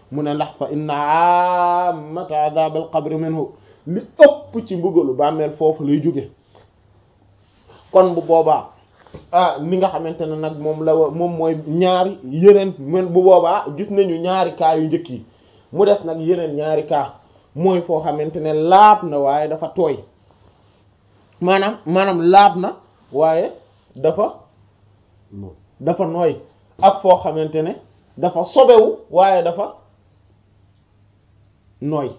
mu ne ndax fa inna ammata adab al qabri minhu li ëpp ci mbugalu bàmmeel foofu lay jóge kon bu boobaa ah li nga xamante ne nag moom la moom mooy ñaari yeneen men bu boobaa gis nañu ñaari cas yu njëkk yi mu des nag yeneen ñaari cas mooy foo xamante ne laab na waaye dafa tooy maanaam maanaam laab na waaye dafa dafa nooy ak foo xamante ne dafa sobewu waaye dafa nooy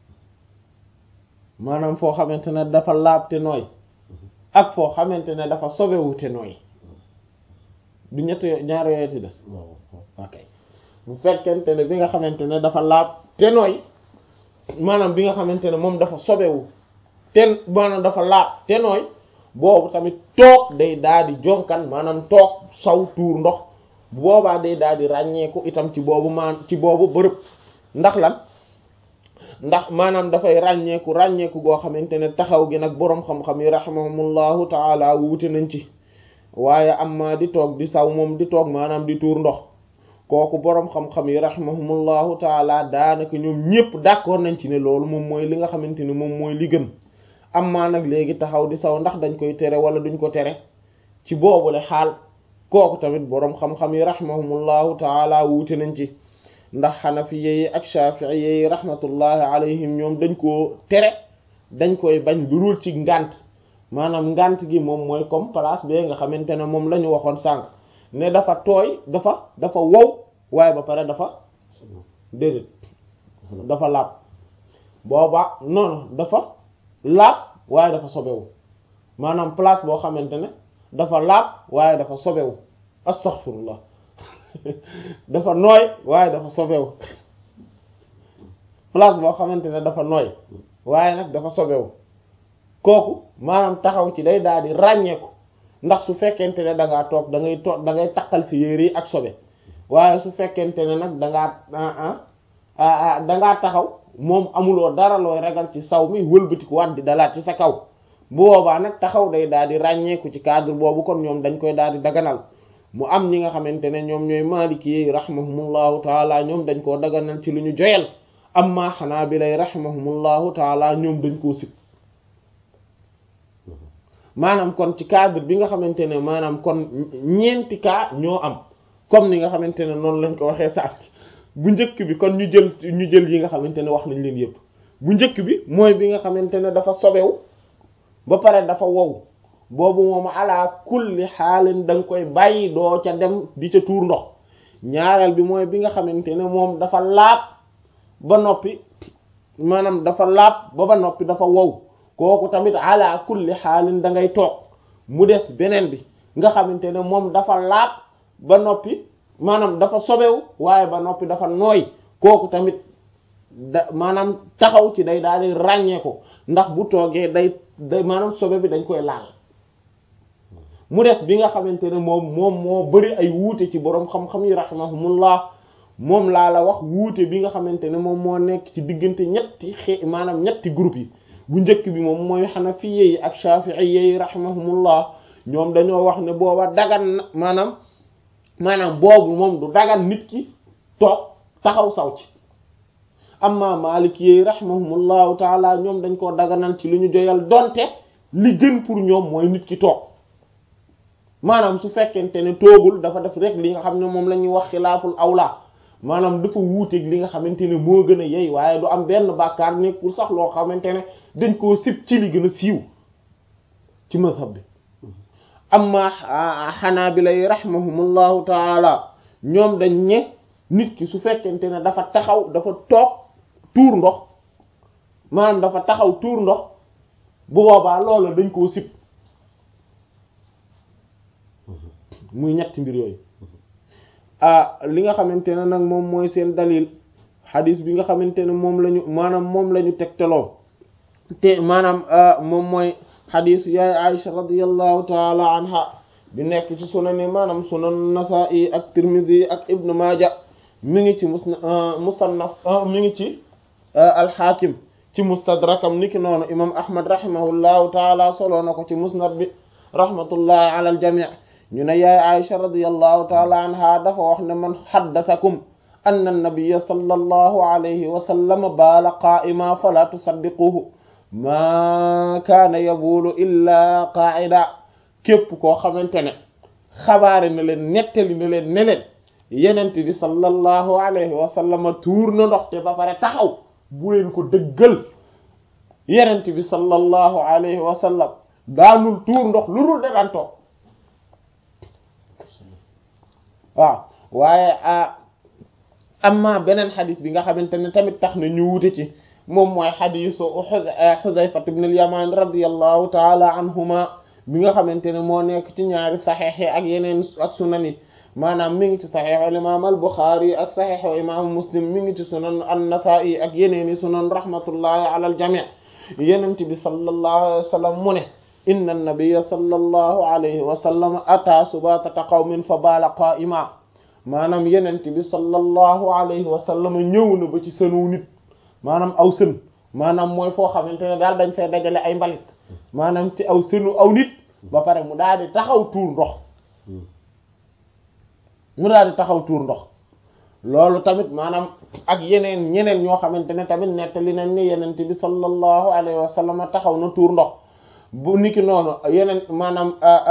maanaam foo xamante ne dafa laab te nooy ak foo xamante ne dafa sobewu te nooy du ñett ñaar yooyu ci des ok bu fekkente ne bi nga xamante ne dafa laab te nooy maanaam bi nga xamante ne moom dafa sobewu te maanaam dafa laab te nooy boobu tamit toog day daal di jonkan maanaam toog saw tuur ndox bu boobaa day daal di ràññeeku itam ci boobu maan ci boobu bërëb ndax lan ndax maanaam dafay ràññeeku ràññeeku goo xamante ne taxaw gi nag boroom xam-xam yi rahimahumullahu taala wuute nañ ci waaye amma di toog di saw moom di toog maanaam di tuur ndox kooku boroom xam-xam yi rahimahumullahu taala daanaka ñoom ñépp d'accord nañ ci ne loolu moom mooy li nga xamante ne moom mooy li gën amma nag léegi taxaw di saw ndax dañ koy tere wala duñ ko tere ci boobule xaal kooku tamit boroom xam-xam yi rahimahumullahu taala wuute nañ ci ndax xanafiye yi ak shafi'iye yi rahmatullahi alayhim ñoom dañ koo tere dañ koy bañ lu dul ci ngànt maanaam ngànt gi moom mooy comme place bee nga xamante ne moom la ñu waxoon sànq ne dafa tooy dafa dafa wow waaye ba pare dafa déedéet dafa laab booba noonu dafa laab waaye dafa sobewu maanaam place boo xamante ne dafa laab waaye dafa sobewu astaghfirullah dafa nooy waaye dafa sobewu place boo xamante ne dafa nooy waaye nag dafa sobewu kooku maanaam taxaw ci day daal di ràññeeku ndax su fekkente ne da ngaa toog da ngay toog da ngay takkal si yére yi ak sobe waaye su fekkente ne nag da ngaa da ngaa taxaw moom amuloo dara looy ragal ci saw mi wëlbatiku waat di dalaat ci sa kaw bu boobaa nag taxaw day daal di ràññeeku ci cadre boobu kon ñoom dañ koy daal di daganal mu am ñi nga xamante ne ñoom ñooy maliki yi rahimahumullahu taala ñoom dañ koo daganal ci lu ñu joyal amma xanaabilay rahimahumullahu taala ñoom dañ koo sib maanaam kon ci cadre bi nga xamante ne maanaam kon ñeenti cas ñoo am comme ni nga xamante ne noonu lañ ko waxee sax bu njëkk bi kon ñu jël ñu jël yi nga xamante ne wax nañ leen yépp bu njëkk bi mooy bi nga xamante ne dafa sobewu ba pare dafa wow boobu moom ala kulli xaalin da nga koy bàyyi doo ca dem di ca tuur ndox ñaareel bi mooy bi nga xamante ne moom dafa laab ba noppi maanaam dafa laab ba ba noppi dafa wow kooku tamit ala kulli xaalin da ngay toog mu des beneen bi nga xamante ne moom dafa laab ba noppi maanaam dafa sobewu waaye ba noppi dafa nooy kooku tamit da maanaam taxaw ci day daal di ràññee ko ndax bu toogee day day maanaam sobe bi dañ koy laal mu des bi nga xamante ne moom moom moo bari ay wuute ci boroom xam-xam yi rahimahumullah moom laa la wax wuute bi nga xamante ne moom moo nekk ci diggante ñetti xe maanaam ñetti groupe yi bu njëkk bi moom mooy xanafiye yi ak shafi'iyye yi rahimahumullah ñoom dañoo wax ne booba dagan na maanaam maanaam boobu moom du dagan nit ki toog taxaw saw ci amma maliki yi rahimahumullahu taala ñoom dañ koo daganal ci lu ñu joyal donte li gën pour ñoom mooy nit ki toog maanaam su fekkente ne toogul dafa def rek li nga xam ne moom la ñuy wax xilaaful awla maanaam dafa wuuteeg li nga xamante ne moo gën a yey waaye du am benn bàkkaar nekkul sax loo xamante ne dañ koo sib ci li gën a siiw ci mazhab bi amma xanaabila yi rahimahumullahu taala ñoom dañ ne nit ki su fekkente ne dafa taxaw dafa toog tuur ndox maanaam dafa taxaw tuur ndox bu boobaa loolu dañ koo sib muy ñetti mbir yooyu ah li nga xamante ne nag moom mooy seen dalil xadis bi nga xamante ne moom lañu maanaam moom la ñu tegtaloo te maanaam moom mooy xadisu yaay Aïcha radiyallahu taala anha bi nekk ci sunani maanaam sunan Nasa'i ak Tirmidhi ak Ibn Maaja mi ngi ci musna musannaf mi ngi ci alxaakim ci mustadrakam niki noonu imam Ahmad rahimahullahu taala soloo na ko ci musnad bi rahmatullahi ala al jami' ñu ne yaay Aïcha radiyallahu taala anha dafa wax ne man xaddathakum anna an-nabiyya sallallahu alayhi wa sallam baala qaa'ima fala tusaddiquhu ma kaana yabulu illa qaa'ida képp koo xamante ne xabaare na leen nettali na leen ne leen yenent bi sallallahu alayhi wa sallam tuur na ndox te ba pare taxaw bu leen ko dëggal yenent bi sallallahu alayhi wa sallam daanul tuur ndox lu dul daan toog waaw waaye amma beneen xadis bi nga xamante ne tamit tax na ñu wute ci moom mooy xadisu Xuzayfa ibn al-Yaman radiyallahu taala anhuma bi nga xamante ne moo nekk ci ñaari saxeex yi ak yeneen ak sunan yi maanaam mi ngi ci saxeexu imaam al-Buxaari ak saxeexu imaamu Muslim mi ngi ci sunan an-Nasaa'i ak yeneen i sunan rahmatullahi ala al-jamii yenent bi sallallahu alayhi wa sallam mu ne inna an-nabiyya sallallahu alayhi wa sallam ataa subaatata qawmin fa baala qaa'ima maanaam yenent bi sallallahu alayhi wa sallam ñëw na ba ci sënu nit maanaam aw sën maanaam mooy foo xamante ne daal dañ fay dajale ay mbalit maanaam ci aw sënu aw nit ba pare mu daal di taxaw tuur ndox mu daal di taxaw tuur ndox loolu tamit maanaam ak yeneen ñeneen ñoo xamante ne tamit nettali nañ ni yenent bi sallallahu alayhi wa sallam taxaw na tuur ndox bu niki noonu yeneen maanaam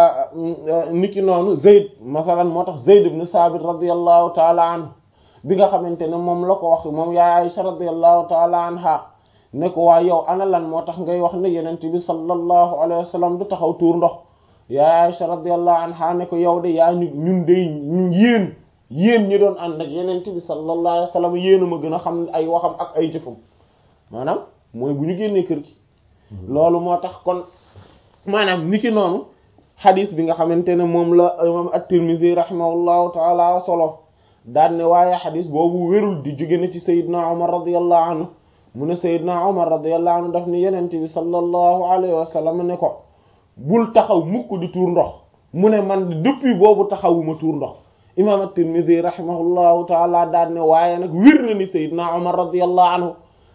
niki noonu Zayd masalan moo tax Zayd ibn Sabit radiyallahu taala anhu bi nga xamante ne moom la ko wax moom yaa Aisha radiyallahu taala anha ne ko waa yow ana lan moo tax ngay wax ne yenent bi sallallahu alayhi wa sallam du taxaw tuur ndox yaa Aisha radiyallahu anha ne ko yow de yaa ñu ñun de ñu yéen yéen ñi doon ànd ak yenent bi sallallahu alayhi wa sallam yéen a ma gën a xam ay waxam ak ay jëfam maanaam mooy bu ñu génnee kër gi loolu moo tax kon maanaam niki noonu xadis bi nga xamante ne moom la imam at-Tirmidhi rahimahullahu taala solo daan ne waaye xadis boobu wérul di jóge na ci Seydina Omar radiyallahu anhu mu ne Seydina Omar radiyallahu anhu daf ni yenent bi sallallahu alayhi wa sallam ne ko bul taxaw mukk di tuur ndox mu ne man depuis boobu taxawuma tuur ndox imam at-Tirmidhi rahimahullahu taala daan ne waaye nag wér na ni Seydina Omar radiyallahu anhu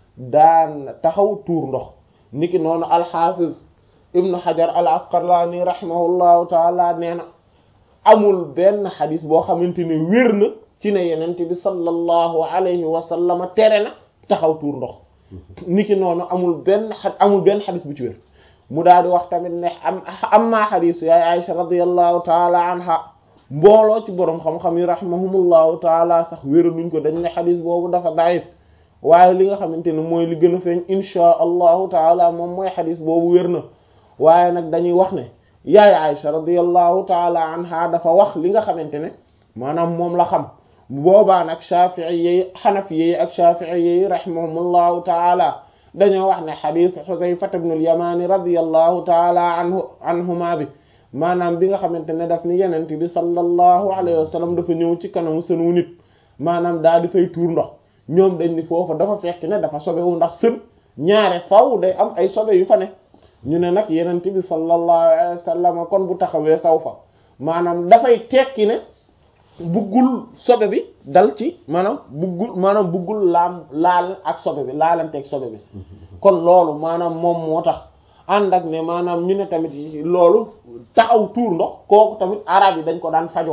daan taxaw tuur ndox niki noonu al-Hafiz ibnu Hajar al-Asqalani rahimahullahu taala nee na amul benn xadis boo xamante ne wér na ci ne yenent bi sallallahu alayhi wa sallam tere na taxaw tuur ndox niki noonu amul benn xa amul benn xadis bu ci wér mu daal di wax tamit ne am am maa xadisu yaay Aisha radiyallahu taala anha mbooloo ci boroom xam-xam yi rahimahumullahu taala sax wéra nuñ ko dañ ne xadis boobu dafa daif waaye li nga xamante ne mooy li gën a feeñ inchaa allahu taala moom mooy xadis boobu wér na waaye nag dañuy wax ne yaay Aisha radiyallahu taala anha dafa wax li nga xamante ne maanaam moom la xam boobaa nag Shafi'i yi Hanafi yi ak Shafi'i yi rahimahumullahu taala dañoo wax ne xadis Xuzayfa ibn al-Yamani radiyallahu taala anhu anhuma bi maanaam bi nga xamante ne daf ni yenent bi sallallahu alayhi wa sallam dafa ñëw ci kanamu sënu nit maanaam daal di fay tuur ndox ñoom dañ ni foofu dafa fekk ne dafa sobewu ndax sën ñaare faw day am ay sobe yu fa ne ñu ne nag yenent bi sallallahu alayhi wa sallam kon bu taxawee saw fa maanaam dafay tekki ne buggul sobe bi dal ci maanaam buggul maanaam buggul laam laal ak sobe bi laalanteeg sobe bi kon loolu maanaam moom moo tax ànd ak ne maanaam ñu ne tamit loolu taxaw tuur ndox kooku tamit arab yi dañ ko daan fajoo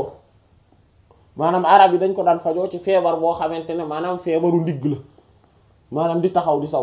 maanaam arab yi dañ ko daan fajoo ci feebar boo xamante ne maanaam feebaru ndigg la maanaam di taxaw di saw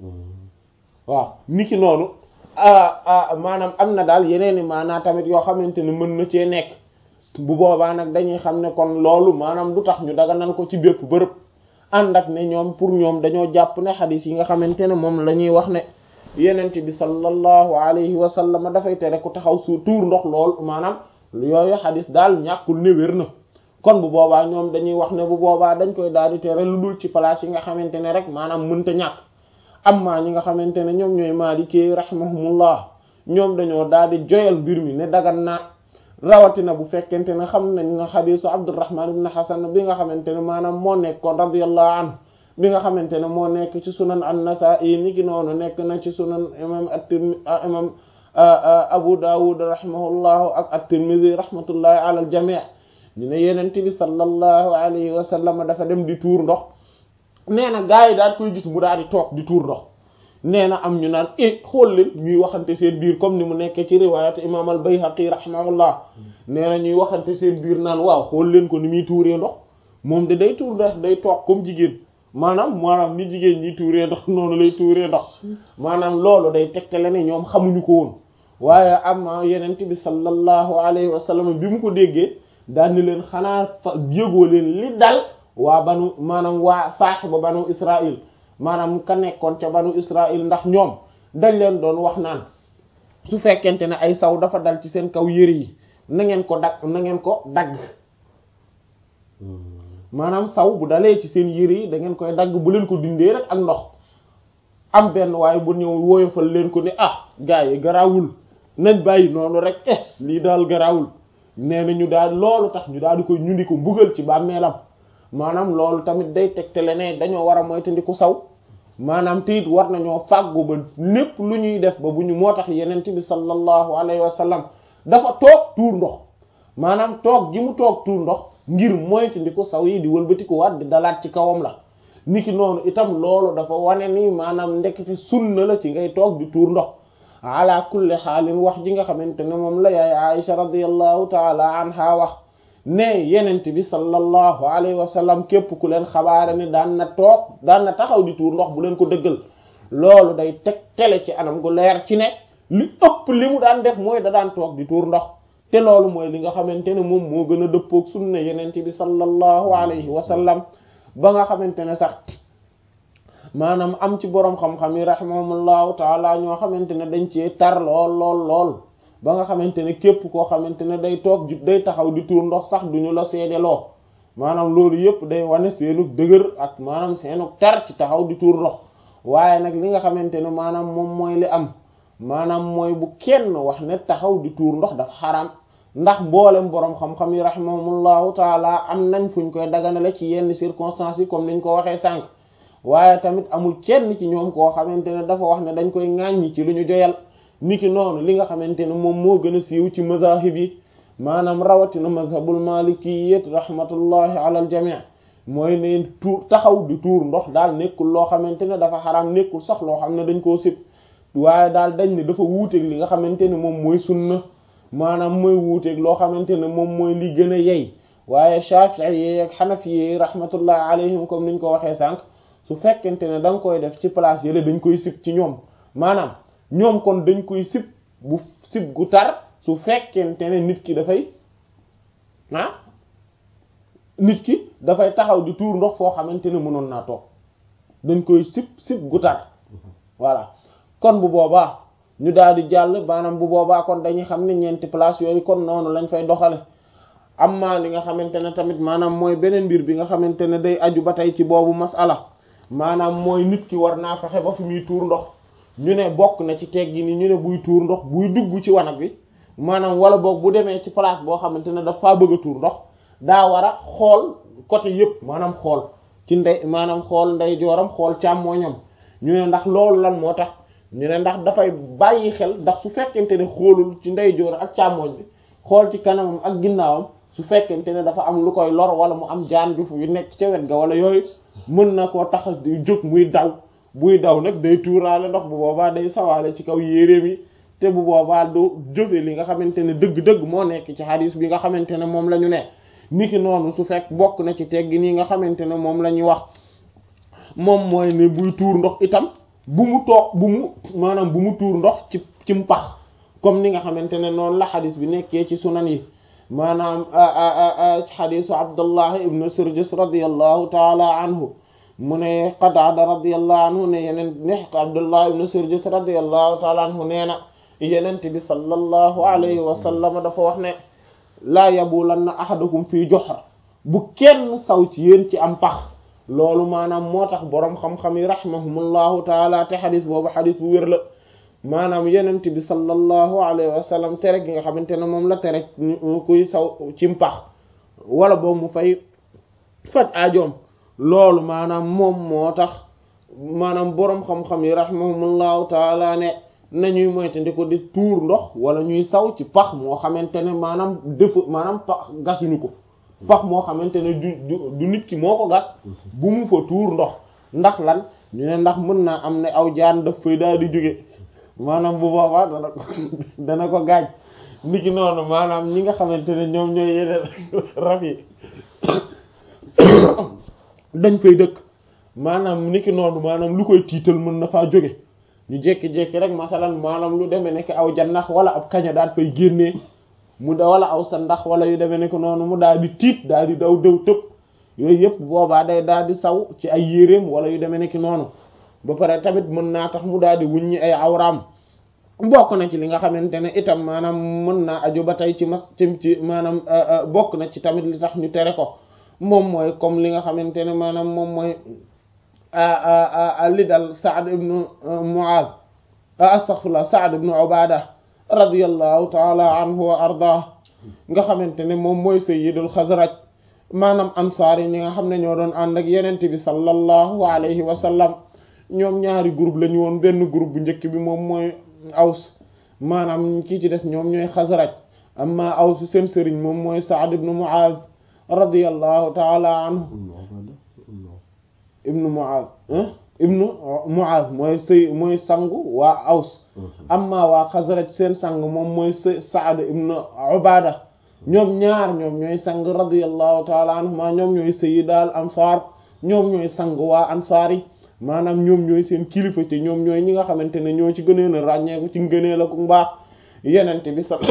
waaw niki noonu maanaam am na daal yeneen i maanaa tamit yoo xamante ne mën na cee nekk bu boobaa nag dañuy xam ne kon loolu maanaam du tax ñu daganal ko ci bépp bërëb ànd ak ne ñoom pour ñoom dañoo jàpp ne xadis yi nga xamante ne moom la ñuy wax ne yenent bi sallallahu alayhi wa sallam dafay tere ku taxaw su tuur ndox lool maanaam yooyu xadis daal ñàkkul ne wér na kon bu boobaa ñoom dañuy wax ne bu boobaa dañ koy daal di tere lu dul ci place yi nga xamante ne rek maanaam mënta ñàkk amma ñi nga xamante ne ñoom ñooy maalikee rahimahumullah ñoom dañoo daal di joyal mbir mi ne dagan na rawatina bu fekkente ne xam nañ na xadisu abdurrahman ibn hasan bi nga xamante ne maanaam moo nekkoon radiyallahu anhu bi nga xamante ne moo nekk ci sunan an-nasa'i ni ki noonu nekk na ci sunan imam at-tirmidhi imam abu dawud rahimahullahu ak at-tirmidhi rahmatullahi ala al-jami' ñu ne yenente bi sallallahu alayhi wa sallam dafa dem di tuur ndox nee na gaa yi daal koy gis mu daal di toog di tuur ndox nee na am ñu naan eh xool leen ñuy waxante seen biir comme ni mu nekkee ci riwaayat imam al-Bayhaqi rahimahullah nee na ñuy waxante seen biir naan waaw xool leen ko ni muy tuuree ndox moom de day tuur ndox day toog comme jigéen maanaam maanaam ni jigéen ñi tuuree ndox noonu lay tuuree ndox maanaam loolu day tegtale ne ñoom xamuñu ko woon waaye am yenent bi sallallahu alayhi wa sallam bi mu ko déggee daal ni leen xanaa fa yëgoo leen li dal waa banu maanaam waa saaxiba banu Israël maanaam ka nekkoon ca banu Israël ndax ñoom dañ leen doon wax naan su fekkente ne ay saw dafa dal ci seen kaw yëre yi na ngeen ko dagg na ngeen ko dagg maanaam saw bu dalee ci seen yëre yi da ngeen koy dagg bu leen ko dindee rek ak ndox am benn waaye bu ñëw woyofal leen ko ne ah gars yi garaawul nañ bàyyi noonu rek eh lii daal garaawul nee na ñu daal loolu tax ñu daal di koy ñu di ko mbugal ci bàmmeelam maanaam loolu tamit day tegtale ne dañoo war a moytandiku saw maanaam te it war nañoo fàggu ba lépp lu ñuy def ba bu ñu moo tax yenent bi sallallahu alayhi wa sallam dafa toog tuur ndox maanaam toog gi mu toog tuur ndox ngir moytandiku saw yi di wëlbatiku waat di dalaat ci kawam la niki noonu itam loolu dafa wane ni maanaam ndekete sunna la ci ngay toog di tuur ndox ala kulli xaalin wax ji nga xamante ne moom la yaay Aisha radiyallahu taala anha wax ne yenent bi sallallahu alayhi wa sallam képp ku leen xabaare ni daan na toog daan na taxaw di tuur ndox bu leen ko dëggal loolu day teg tele ci anam gu leer ci ne li ëpp li mu daan def mooy da daan toog di tuur ndox te loolu mooy li nga xamante ne moom moo gën a dëppoog sunna yenent bi sallallahu alayhi wa sallam ba nga xamante ne sax maanaam am ci boroom xam-xam yi rahimahumullahu taala ñoo xamante ne dañ cee tar lool lool lool ba nga xamante ne képp koo xamante ne day toog day taxaw di tuur ndox sax duñu la seedeloo maanaam loolu yëpp day wane seenug dëgër ak maanaam seenug tar ci taxaw di tuur ndox waaye nag li nga xamante ne maanaam moom mooy li am maanaam mooy bu kenn wax ne taxaw di tuur ndox dafa xaraam ndax mboolem boroom xam-xam yi rahimahumullahu taala am nañ fuñ koy daganale ci yenn circonstances yi comme niñ ko waxee sànq waaye tamit amul kenn ci ñoom koo xamante ne dafa wax ne dañ koy ŋàññi ci lu ñu joyal niki noonu li nga xamante ne moom moo gën a siiw ci mazahib yi maanaam rawatina mazhabul malikiyyat rahmatullahi ala al jami' mooy ne tuur taxaw di tuur ndox daal nekkul loo xamante ne dafa xaraam nekkul sax loo xam ne dañ koo sib waaye daal dañ ne dafa wuuteeg li nga xamante ne moom mooy sunna maanaam mooy wuuteeg loo xamante ne moom mooy li gën a yey waaye shafi'i yi ak xanafi yi rahmatullahi alayhim comme niñ ko waxee sànq su fekkente ne da nga koy def ci place yële dañ koy sib ci ñoom maanaam ñoom kon dañ koy sib bu sib gu tar su fekkente ne nit ki dafay ah nit ki dafay taxaw di tuur ndox foo xamante ne mënoon naa toog dañ koy sib sib gu tar voilà kon bu boobaa ñu daal di jàll maanaam bu boobaa kon dañuy xam ne ñeenti place yooyu kon noonu lañ fay doxale amma li nga xamante ne tamit maanaam mooy beneen mbir bi nga xamante ne day aju ba tey ci boobu masala maanaam mooy nit ki war naa fexe ba fi muy tuur ndox ñu ne bokk na ci teggi ni ñu ne buy tuur ndox buy dugg ci wanag bi maanaam wala boog bu demee ci place boo xamante ne dafa bëgg a tuur ndox daa war a xool côté yëpp maanaam xool ci ndey maanaam xool ndey jooram xool càmmooñam ñu ne ndax loolu lan moo tax ñu ne ndax dafay bàyyi xel ndax su fekkente ne xoolul ci ndey joor ak càmmooñ bi xool ci kanamam ak ginnaawam su fekkente ne dafa am lu koy lor wala mu am jaan ju fu yu nekk ca wet ga wala yooyu mën na koo tax di jóg muy daw buy daw nag day tuuraale ndox bu boobaa day sawaale ci kaw yéreem yi te bu boobaa du jëfe li nga xamante ne dëgg-dëgg moo nekk ci hadis bi nga xamante ne moom la ñu ne niki noonu su fekk bokk na ci teggi nii nga xamante ne moom la ñuy wax moom mooy ne buy tuur ndox itam bu mu toog bu mu maanaam bu mu tuur ndox ci ci mpax comme ni nga xamante ne noonu la hadis bi nekkee ci sunan yi maanaam ci xadisu abdullah ibn surjis radiallahu taala anhu mu ne qataada radiallahu anhu ne yeneen ne abdullah ibn surjis radiallahu taala anhu nee na yenent bi sallallahu alayhi wa sallam dafa wax ne laa yabulanna ahadukum fii juhra bu kenn saw ci yéen ci am pax loolu maanaam moo tax boroom xam-xam yi rahimahumullahu taala te xadis boobu xadis bu wér la maanaam yenent bi sallallahu alayhi wa sallam tere gi nga xamante ne moom la tere kuy saw ci mpax wala boobu mu fay faj aajoom loolu maanaam moom moo tax maanaam boroom xam-xam yi rahimahumullahu taala ne nañuy moytandiku di tuur ndox wala ñuy saw ci pax moo xamante ne maanaam def maanaam pax gasuñu ko pax moo xamante ne du du nit ki moo ko gas bu mu fa tuur ndox ndax lan ñu ne ndax mën naa am ne aw jaan daf fay daal di jóge maanaam bu boobaa dana ko dana ko gaañ nit ki noonu maanaam ñi nga xamante ne ñoom ñooy yeneen rab yi dañ fay dëkk maanaam niki noonu maanaam lu koy tiital mën na faa jóge ñu jékki-jékki rek masalan maanaam lu demee nekk aw jannax wala ab kaña daal fay génnee mu da wala aw sa ndax wala yu demee nekk noonu mu daal di tiit daal di daw dëw tëb yooyu yëpp boobaa day daal di saw ci ay yéreem wala yu demee nekk noonu ba pare tamit mën naa tax mu daal di wuññi ay awraam bokk na ci li nga xamante ne itam maanaam mën naa aju ba tey ci mas ci ci maanaam bokk na ci tamit li tax ñu tere ko moom mooy comme li nga xamante ne maanaam moom mooy li dal Saad ibnu Muaz astaghfirullah Saad ibnu Ubada radiyallahu taala anhu wa ardah nga xamante ne moom mooy sayyidul Xasraj maanaam ansaar yi ñi nga xam ne ñoo doon ànd ak yenente bi sallallahu alayhi wa sallam ñoom ñaari groupe la ñu woon benn groupe bu njëkk bi moom mooy aws maanaam kii ci des ñoom ñooy xasraj amma aws seen sëriñ moom mooy Saad ibnu Muaz radiyallahu taala anhu ibnu Muaz ibnu Muaz mooy sëy mooy sangu waa aws amma waa xasraj seen sang moom mooy Saad ibnu Ubada ñoom ñaar ñoom ñooy sang radiyallahu taala anhuma ñoom ñooy sayyidal ansar ñoom ñooy sang waa ansaar yi maanaam ñoom ñooy seen kilifa te ñoom ñooy ñi nga xamante ne ñoo ci gënee a ràññeeku ci ngënee la ku mbaax yenente bi sa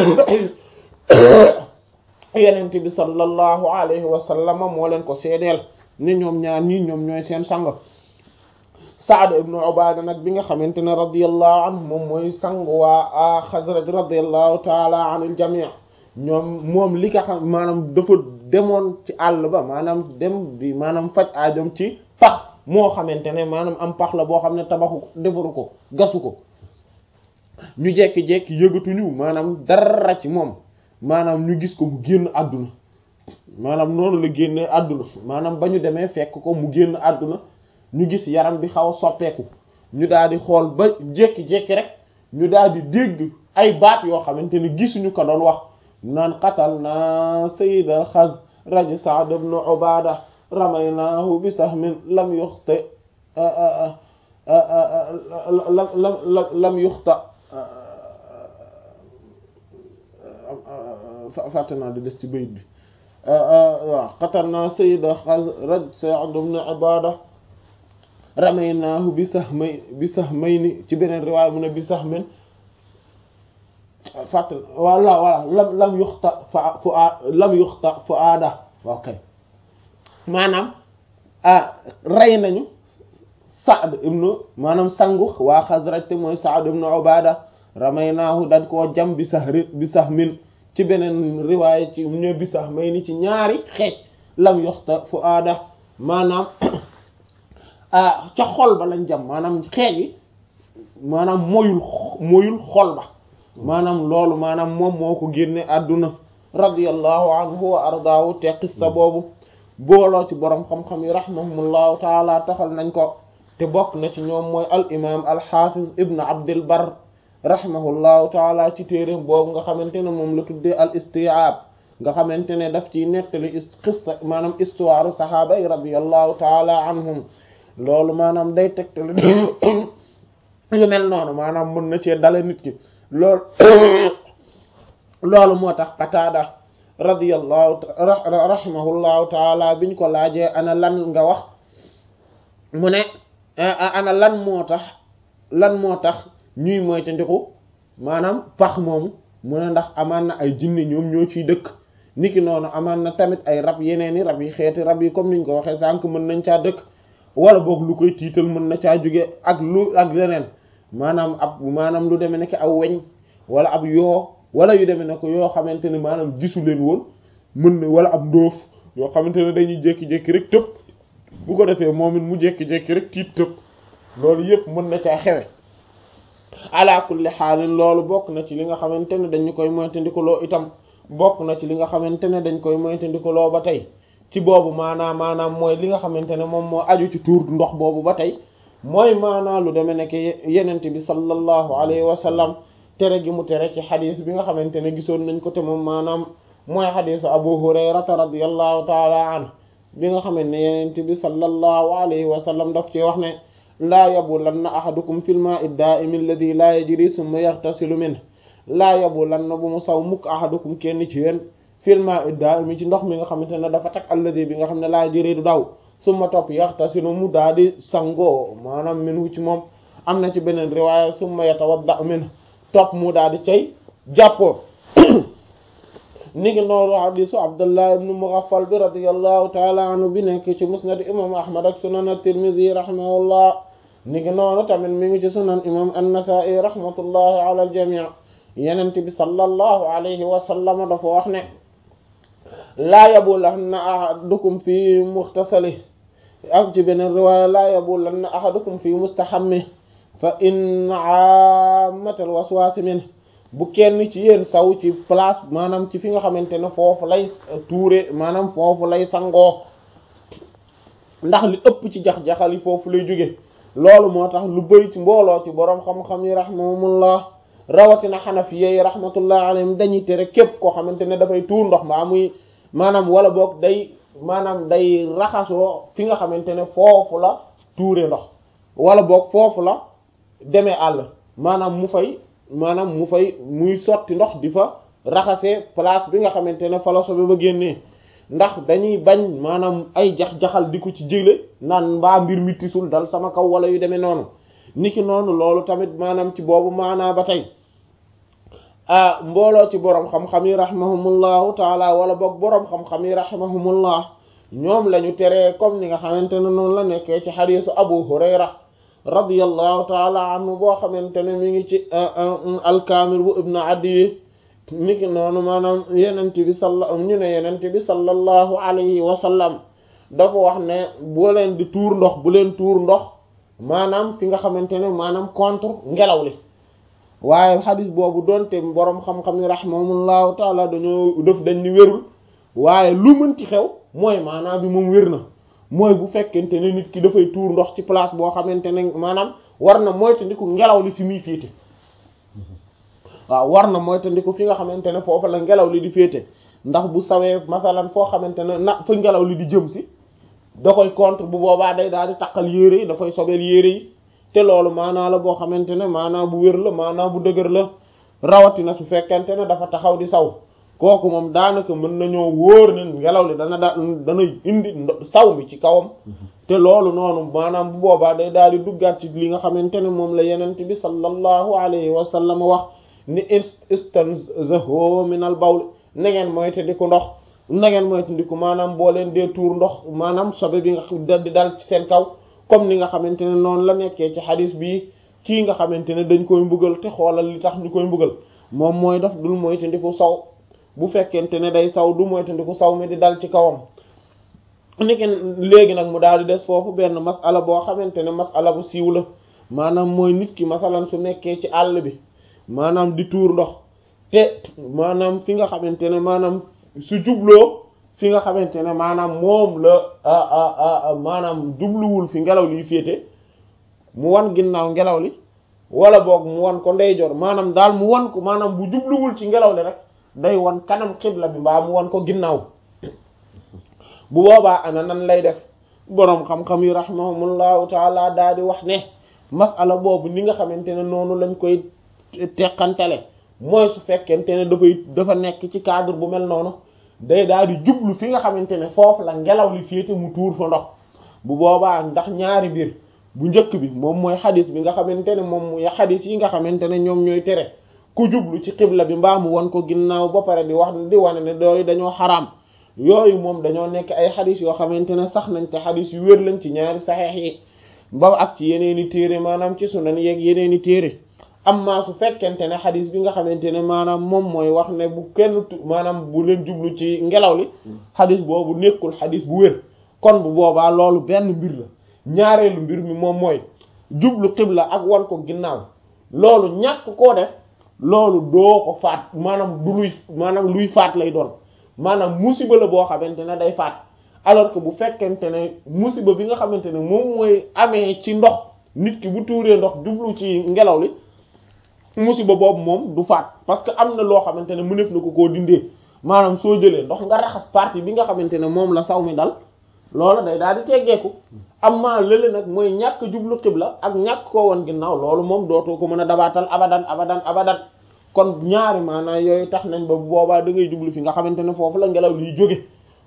yenente bi sallallahu alayhi wa sallam moo leen ko seedeel ne ñoom ñaar ñii ñoom ñooy seen sang Saad ibnu Ubaada nag bi nga xamante ne radiyallahu anhu moom mooy sang waa Xasraj radiyallahu taala anil jamii ñoom moom li nga xam maanaam dafa demoon ci àll ba maanaam dem di maanaam faj aajom ci pax moo xamante ne maanaam am pax la boo xam ne tabaxu ko defaru ko gasu ko ñu jekki-jekki yëgatuñu maanaam dara ci moom maanaam ñu gis ko mu génn àdduna maanaam noonu la génne àdduna maanaam ba ñu demee fekk ko mu génn àdduna ñu gis yaram bi xaw a soppeeku ñu daal di xool ba jekki-jekki rek ñu daal di dégg ay baat yoo xamante ne gisuñu ko doon wax naan qatal na sayyidal Xasraj Sa'd ibn Ubaada ramaynaahu bi sahmin lam yuxta lam lam lam yuxta fàtte naa di des ci bayit bi waaw qatalnaa sayyida Xasraj Sa'd ibn Ubaada ramaynaahu bi sahmay bi sahmayni ci beneen riwaaya mu ne bi sahmin fàtte wala wala lam lam yuxta fa fu lam yuxta fu aada waaw kay maanaam ah rey nañu Saad ibnu maanaam sangu waa Xasraj te mooy Saad ibnu Ubaada ramaynaahu dañ koo jam bi sahri bi sahmin ci beneen riwaaya ci ñëw bi sahmayni ci ñaari xeej lam yuxta fu aada maanaam ah ca xol ba lañ jam maanaam xeej yi maanaam moyul moyul xol ba maanaam loolu maanaam moom moo ko génne àdduna radiyallahu anhu wa ardaahu te qissa boobu booloo ci boroom xam-xam yi rahimahumullahu taala taxal nañ ko te bokk na ci ñoom mooy al imam al hafiz ibn abdil bar rahimahullahu taala ci téeréem boobu nga xamante ne moom la tuddee al isti'ab nga xamante ne daf ciy nettali qissa maanaam histoire sahaaba yi radiyallahu taala anhum loolu maanaam day tegtali yu mel noonu maanaam mën na cee dale nit ki loolu loolu moo tax Qataada radiyallahu rahimahullahu taala biñ ko laajee ana lan nga wax mu ne ana lan moo tax lan moo tax ñuy moytandiku maanaam pax moomu mu ne ndax amaan na ay jinne ñoom ñoo ciy dëkk niki noonu amaan na tamit ay rab yeneen i rab yi xeeti rab yi comme niñ ko waxee sànq mën nañ caa dëkk wala boog lu koy tiital mën na caa jóge ak lu ak leneen maanaam ab maanaam lu demee nekk aw weñ wala ab yoo wala yu demee ne ko yoo xamante ne maanaam gisu leen woon mën na wala ab ndóof yoo xamante ne dañuy jékki-jékki rek tëb bu ko defee moom it mu jékki-jékki rek tiit tëb loolu yëpp mën na caa xewe ala kulli xaalin loolu bokk na ci li nga xamante ne dañu koy moytandikuloo itam bokk na ci li nga xamante ne dañ koy moytandikuloo ba tey ci boobu maanaam maanaam mooy li nga xamante ne moom moo aju ci tuur ndox boobu ba tey mooy maanaam lu demee nekk yenente bi sallallahu alayhi wa sallam tere gi mu tere ci xadis bi nga xamante ne gisoon nañ ko te moom maanaam mooy xadisu abu hurayrata radiallahu taala anhu bi nga xamante ne yenente bi sallallahu alayhi wa sallam daf ci wax ne laa yabulanna ahadukum fil ma'i da'imi alladhi la yajri thumma yartasilu minhu laa yabulanna bu mu saw mukk ahadukum kenn ci yéen fil ma'i da'imi ci ndox mi nga xamante ne dafa tak alladhi bi nga xam ne la yajri du daw summa topp yaxtasilu mu daal di sangoo maanaam minhu ci moom am na ci beneen riwaaya summa yatawadda min topp mu daal di cay jàppoo ni ngi noonu hadisu abdullah ibn mughaffal bi radiyallahu taala anhu bi nekk ci musnad imam ahmad ak sunan at-tirmidhi rahimahullah ni ngi noonu tamit mi ngi ci sunan imam an-nasa'i rahmatullahi ala al-jami' yenent bi sallallahu alayhi wa sallam dafa wax ne laa yabulanna ahadukum fi muxtasali ak ci beneen riwaaya laa yabulanna ahadukum fi mustahammi fa in aamatal waswaasi min bu kenn ci yéen saw ci place maanaam ci fi nga xamante ne foofu lay tuure maanaam foofu lay sangoo ndax li ëpp ci jax-jaxal yi foofu lay jóge loolu moo tax lu bëri ci mbooloo ci boroom xam-xam yi rahimahumullah rawatina xanafiya yi rahmatullah alayhim dañuy tere képp koo xamante ne dafay tuur ndox maa muy maanaam wala boog day maanaam day raxasoo fi nga xamante ne foofu la tuure ndox wala boog foofu la demee àll maanaam mu fay maanaam mu fay muy sotti ndox di fa raxasee place bi nga xamante ne fa la sobe ba génnee ndax dañuy bañ maanaam ay jax-jaxal di ko ci jële naan mbaa mbir mi tisul dal sama kaw wala yu demee noonu niki noonu loolu tamit maanaam ci boobu maanaa ba tey ah mbooloo ci boroom xam-xam yi rahimahumullahu taala wala boog boroom xam-xam yi rahimahumullah ñoom la ñu teree comme ni nga xamante ne noonu la nekkee ci xadiisu abu hurayra radiyallahu taala anhu boo xamante ne mi ngi ci alkaamil bu ibnu adi niki noonu maanaam yenent bi salla ñu ne yenent bi sallallahu alayhi wa sallam dafa wax ne bu leen di tuur ndox bu leen tuur ndox maanaam fi nga xamante ne maanaam contre ngelaw li waaye xadis boobu doonte boroom xam-xam ni rahimahumullahu taala dañoo def dañ ni wérul waaye lu mën ci xew mooy maanaam bi moom wér na mooy bu fekkente ne nit ki dafay tuur ndox ci place boo xamante ne maanaam war na moytandiku ngelaw li fi muy féete waaw war na moytandiku fi nga xamante ne foofu la ngelaw li di féete ndax bu sawee masalan foo xamante ne na fa ngelaw li di jëm si da koy contre bu boobaa day daal di taqal yére yi dafay sobeel yére yi te loolu maanaa la boo xamante ne maanaa bu wér la maanaa bu dëgër la rawatina su fekkente ne dafa taxaw di saw kooku moom daanaka mën nañoo wóor ne ngelaw li dana da dana indi saw mi ci kawam te loolu noonu maanaam bu boobaa day daal di duggaat ci li nga xamante ne moom la yenent bi sallallahu alayhi wa sallam wax ni istanzahu min al bawl na ngeen moytandiku ndox na ngeen moytandiku maanaam boo leen dee tuur ndox maanaam sobe bi nga di dal ci seen kaw comme ni nga xamante ne noonu la nekkee ci xadis bi kii nga xamante ne dañ koy mbugal te xoolal li tax ñu koy mbugal moom mooy daf dul moytandiku saw bu fekkente ne day saw du moytandiku saw mi di dal ci kawam niki léegi nag mu daal di des foofu benn masala boo xamante ne masala bu siiw la maanaam mooy nit ki masalan su nekkee ci àll bi maanaam di tuur ndox te maanaam fi nga xamante ne maanaam su jubloo fi nga xamante ne maanaam moom la maanaam jubluwul fi ngelaw liy féete mu wan ginnaaw ngelaw li wala boog mu wan ko ndeyjoor maanaam daal mu wan ko maanaam bu jubluwul ci ngelaw li rek day wan kanam xibla bi mbaa mu wan ko ginnaaw bu boobaa ana nan lay def boroom xam-xam yi rahimahumullahu taala daal di wax ne masala boobu ni nga xamante ne noonu lañ koy teqantale mooy su fekkente ne dafay dafa nekk ci cadre bu mel noonu day daal di jublu fi nga xamante ne foofu la ngelaw li féete mu tuur fa ndox bu boobaa ndax ñaari mbir bu njëkk bi moom mooy xadis bi nga xamante ne moom mooy xadis yi nga xamante ne ñoom ñooy tere ku jublu ci xibla bi mbaa mu wan ko ginnaaw ba pare di wax di wane ne dooyu dañoo xaraam yooyu moom dañoo nekk ay xadis yoo xamante ne sax nañ te xadis yu wér lañ ci ñaari saxeex yi ba ak ci yeneeni téere maanaam ci sunan yeeg yeneeni téere amma su fekkente ne xadis bi nga xamante ne maanaam moom mooy wax ne bu kenn maanaam bu leen jublu ci ngelaw li xadis boobu nekkul xadis bu wér kon bu boobaa loolu benn mbir la ñaareelu mbir mi moom mooy jublu xibla ak wan ko ginnaaw loolu ñàkk koo def loolu doo ko faat maanaam du luy maanaam luy faat lay doon maanaam musiba la boo xamante ne day faat alors que bu fekkente ne musiba bi nga xamante ne moom mooy amee ci ndox nit ki bu tuuree ndox jublu ci ngelaw li musiba boobu moom du faat parce que am na loo xamante ne mëneef na ko koo dindee maanaam soo jëlee ndox nga raxas partie bi nga xamante ne moom la saw mi dal loolu day daal di teggeeku am maa lële nag mooy ñàkk jublu xibla ak ñàkk koo woon ginnaaw loolu moom dootoo ko mën a dabaatal abadan abadan abadan kon ñaari maanaam yooyu tax nañ ba boobaa da ngay jublu fi nga xamante ne foofu la ngelaw liy jóge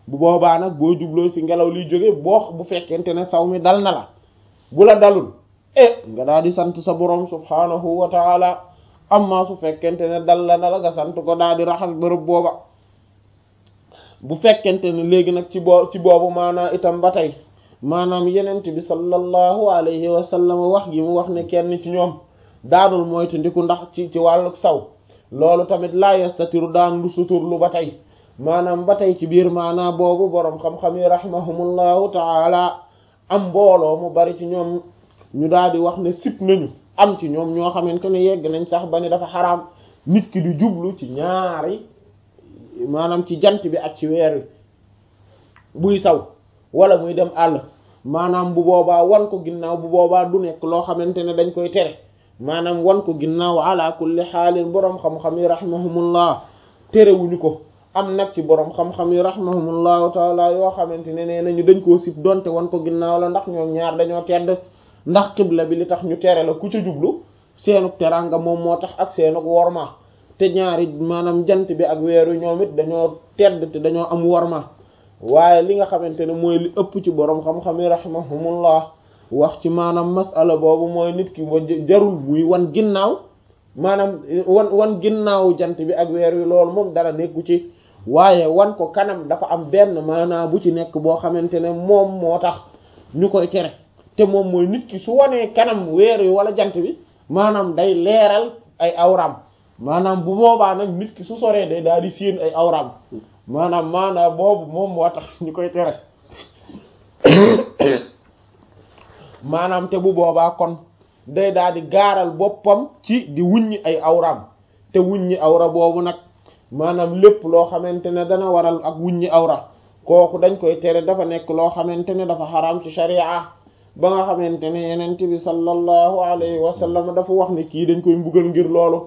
bu boobaa nag boo jubloo fi ngelaw liy jóge boo bu fekkente ne saw mi dal na la bu la dalul eh nga daal di sant sa borom subhanahu wa taala amma su fekkente ne dal la na la nga sant ko daal di raxas bërëb booba bu fekkente ne léegi nag ci boo ci boobu maanaam itam ba tey maanaam yenent bi sallallahu alayhi wa sallam wax gi mu wax ne kenn ci ñoom daanul moytu ndiku ndax ci ci wàllu saw loolu tamit laa yastatiru daan lu suturlu ba tey maanaam ba tey ci biir maanaam boobu boroom xam-xam yi rahimahumullahu taala am mbooloo mu bari ci ñoom ñu daal di wax ne sip nañu am ci ñoom ñoo xamante ne yegg nañ sax ba ni dafa xaraam nit ki di jublu ci ñaari maanaam ci jant bi ak ci weer wi buy saw wala muy dem àll maanaam bu boobaa wan ko ginnaaw bu boobaa du nekk loo xamante ne dañ koy tere maanaam wan ko ginnaaw ala kulli xaalin boroom xam-xam yi rahimahumullah terewuñu ko am nag ci boroom xam-xam yi rahimahumullahu taala yoo xamante ne nee nañu dañ koo sib donte wan ko ginnaaw la ndax ñoom ñaar dañoo tedd ndax xibla bi li tax ñu tere la ku ca jublu seenuk teranga moom moo tax ak seenuk worma te ñaari maanaam jant bi ak weeru ñoom it dañoo tedd te dañoo am worma waaye li nga xamante ne mooy li ëpp ci boroom xam-xam yi rahimahumullah wax ci maanaam masala boobu mooy nit ki wa jarul muy wan ginnaaw maanaam wan wan ginnaaw jant bi ak weer wi loolu moom dara nekku ci waaye wan ko kanam dafa am benn maanaam bu ci nekk boo xamante ne moom moo tax ñu koy tere te moom mooy nit ki su wanee kanam weer wi wala jant bi maanaam day leeral ay awram maanaam bu boobaa nag nit ki su soree day daal di séen ay awram maanaam maanaam boobu moom moo tax ñu koy tere maanaam te bu boobaa kon day daal di gaaral boppam ci di wuññi ay awram te wuññi awra boobu nag maanaam lépp loo xamante ne dana waral ak wuññi awra kooku dañ koy tere dafa nekk loo xamante ne dafa xaraam ci sharia ba nga xamante ne yenent bi sallallahu alayhi wa sallam dafa wax ne kii dañ koy mbugal ngir loolu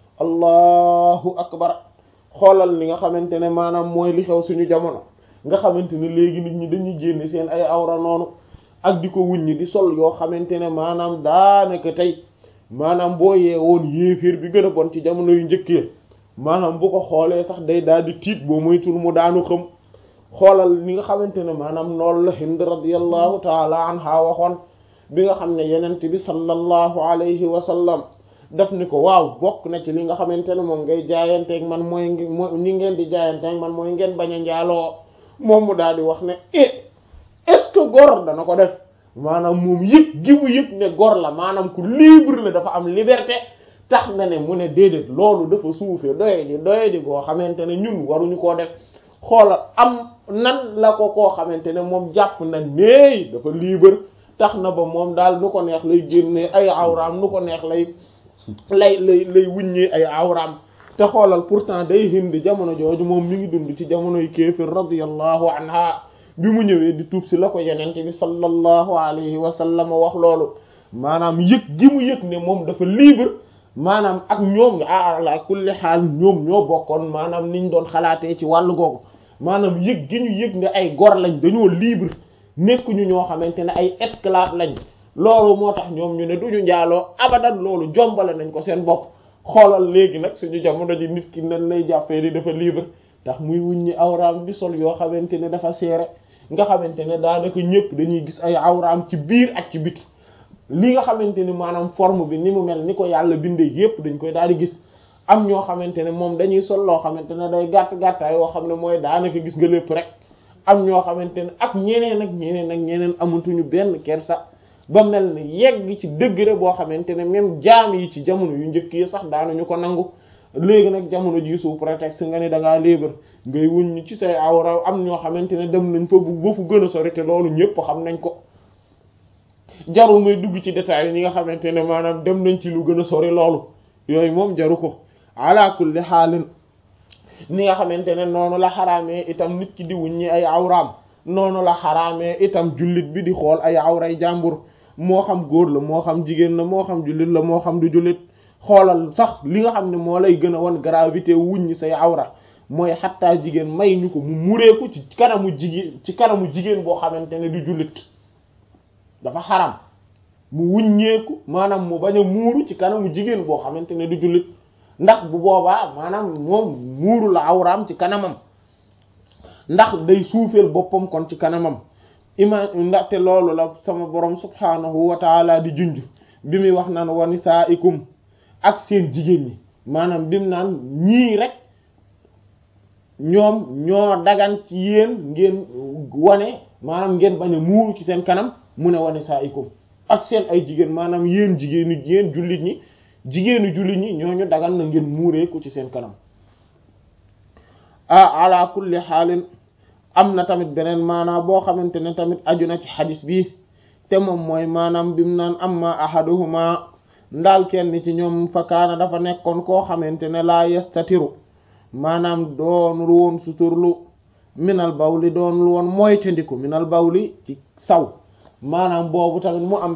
allahu akbar xoolal li nga xamante ne maanaam mooy li xew suñu jamono nga xamante ne léegi nit ñi dañuy génne seen ay awra noonu ak di ko wuññi di sol yoo xamante ne maanaam daanaka tey maanaam boo yee woon yéeféer bi gën a bon ci jamono yu njëkkee maanaam bu ko xoolee sax day daal di tiit boo moytul mu daanu xam xoolal li nga xamante ne maanaam loolu la Hind radiyallahu taala anha waxoon bi nga xam ne yenent bi sallallahu alayhi wa sallam daf ni ko waaw bokk na ci li nga xamante ne moom ngay jaayanteeg man mooy ñi ngeen di jaayanteeg man mooy ngeen bañ a njaaloo moom mu daal di wax ne eh est-ce que góor dana ko def maanaam moom yëg gi mu yëg ne góor la maanaam ku libre la dafa am liberté tax na ne mu ne déedéet loolu dafa suufee doye ji doye ji koo xamante ne ñun waruñu koo def xoolal am nan la ko koo xamante ne moom jàpp na néey dafa libre tax na ba moom daal nu ko neex lay génnee ay awraam nu ko neex lay lay lay lay wuññee ay awraam te xoolal pourtant day Hind jamono jooju moom mi ngi dund ci jamonoy kéefir radiyallahu anha bi mu ñëwee di tuub si la ko yenente bi sallallahu alayhi wa sallam wax loolu maanaam yëg gi mu yëg ne moom dafa libre maanaam ak ñoom ala kulli xaal ñoom ñoo bokkoon maanaam niñ doon xalaatee ci wàllu googu maanaam yëg gi ñu yëg ne ay gor lañ dañoo libre nekkuñu ñoo xamante ne ay esclave lañ loolu moo tax ñoom ñu ne duñu njaaloo abadan loolu jombale nañ ko seen bopp xoolal léegi nag suñu jamono ji nit ki nan lay jàppee di dafa libre tax muy wuññi awraam di sol yoo xamante ne dafa seere nga xamante ne daanaka ñëpp dañuy gis ay awraam ci biir ak ci biti li nga xamante ni maanaam forme bi ni mu mel ni ko yàlla bindee yépp dañ koy daal di gis am ñoo xamante ne moom dañuy sol loo xamante ne day gàtt gàttaay yoo xam ne mooy daanaka gis nga lépp rek am ñoo xamante ne ak ñeneen ak ñeneen ak ñeneen amatuñu benn kersa ba mel ni yegg ci degré boo xamante ne même jaam yi ci jamono yu njëkk yi sax daanuñu ko nangu léegi nag jamono ji sous prétexte nga ni da ngaa libre ngay wuññi ci say awra am ñoo xamante ne dem nañ fa bu ba fu gën a sori te loolu ñëpp xam nañ ko jaru may dugg ci détails yi ñi nga xamante ne maanaam dem nañ ci lu gën a sori loolu yooyu moom jaru ko ala kulli xaalin ni nga xamante ne noonu la xaraamee itam nit ki di wuññi ay awraam noonu la xaraamee itam jullit bi di xool ay awray jàmbur moo xam góor la moo xam jigéen la moo xam jullit la moo xam du jullit xoolal sax li nga xam ne moo lay gën a wan gravité wuññi say awra mooy xattaa jigéen may ñu ko mu mureeku ci kanamu jigéen ci kanamu jigéen boo xamante ne du jullit dafa xaram mu wuññeeku maanaam mu bañ a muuru ci kanamu jigéen boo xamante ne du jullit ndax bu boobaa maanaam moom muuru la awraam ci kanamam ndax day suufeel boppam kon ci kanamam ima ndaxte loolu la sama borom subhanahu wa taala di junj bi muy wax naan wa nisaikum ak seen jigéen ñi maanaam bim naan ñii rek ñoom ñoo dagan ci yéen ngeen wane maanaam ngeen bañ a muuru ci seen kanam mu ne wa nisaikum ak seen ay jigéen maanaam yéen jigéenu yéen jullit ñi jigéenu jullit ñi ñooñu dagan na ngeen muuree ko ci seen kanam ah ala kulli xaalin am na tamit beneen maanaa boo xamante ne tamit aju na ci xadis bi te moom mooy maanaam bim naan amma ahaduhuma ndaal kenn ci ñoom fa kaana dafa nekkoon koo xamante ne laa yastatiru maanaam doonul woon suturlu minal bawli doonul woon moytandiku minal bawli ci saw maanaam boobu tamit mu am